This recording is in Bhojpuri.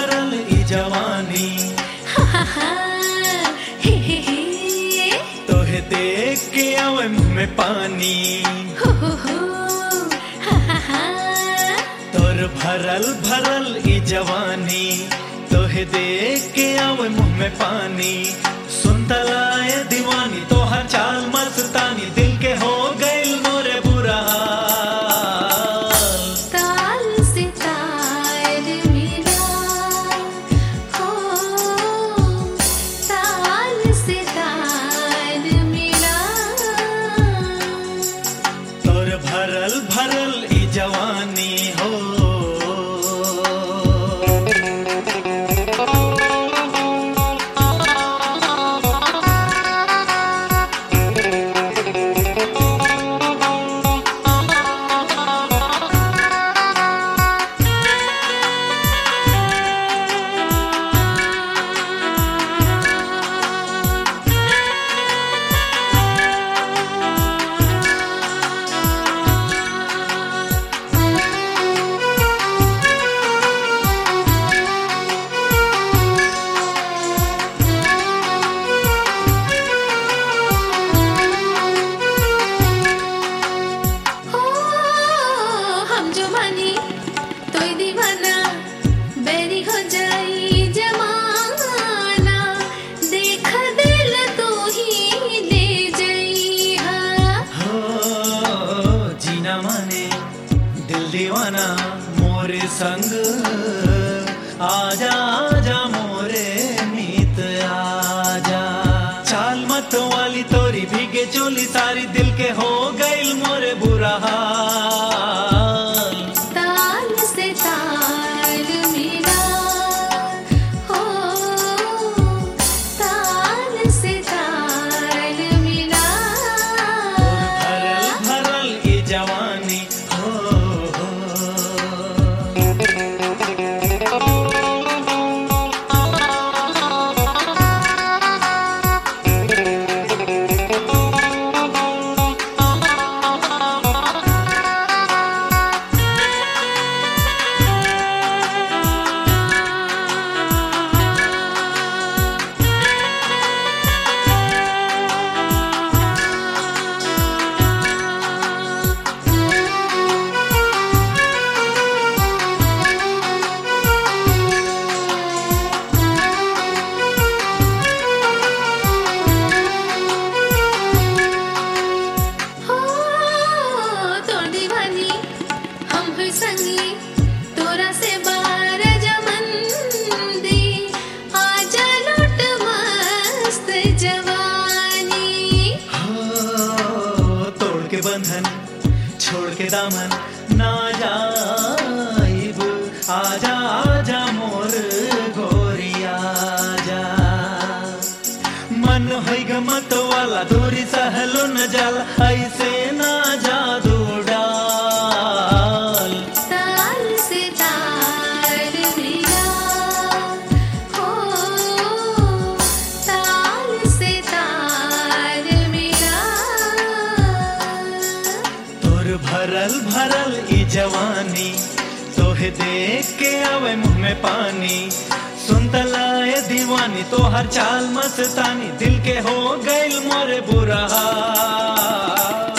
भरल ई जवानी हा हा हा हे हे हे तोहे देख के आवे मुंह में पानी हो हो हो हा हा हा तोर भरल भरल ई जवानी तोहे देख के आवे मुंह में पानी सुनतलाए दीवानी तोहर चाल मस्तानी दिल के हो गइल मोरे बुरा हाल ताल से तार मिला हो ताल से तार मिला तोर भरल भरल ई जवानी हो हो हम जो मानी तो दीवाना बेरी हो जाई जमाना देख दिल तो ही ले जाई हा हो जीना माने दिल दीवाना मोरे संग आजा आजा मोरे मीत आजा चाल मत वाली तोरी भीगे चोली सारी दिल के हो गइल मोरे बुरा हाल ताल से ताल मिला हो ताल से ताल मिला भरल भरल ई जवानी हो हो हो तोर दीवानी हम हुई संगी तोरा से बार जमन दी आजा लौट मस्त जवानी हो, तोड़ के बंधन छोड़ के दामन ना जाइब आजा आजा मोर गोरी आजा मन होई गमत वाला दूरी सहलो न जाला ऐसे ना जादू डाल ताल से ताल मिला हो ताल से ताल मिला तोर भरल भरल ई जवानी तोहे देख के आवे मुंह में पानी सुनतलाए दीवानी तोहर चाल मस्तानी दिल के हो गइल मोरे बुरा हाल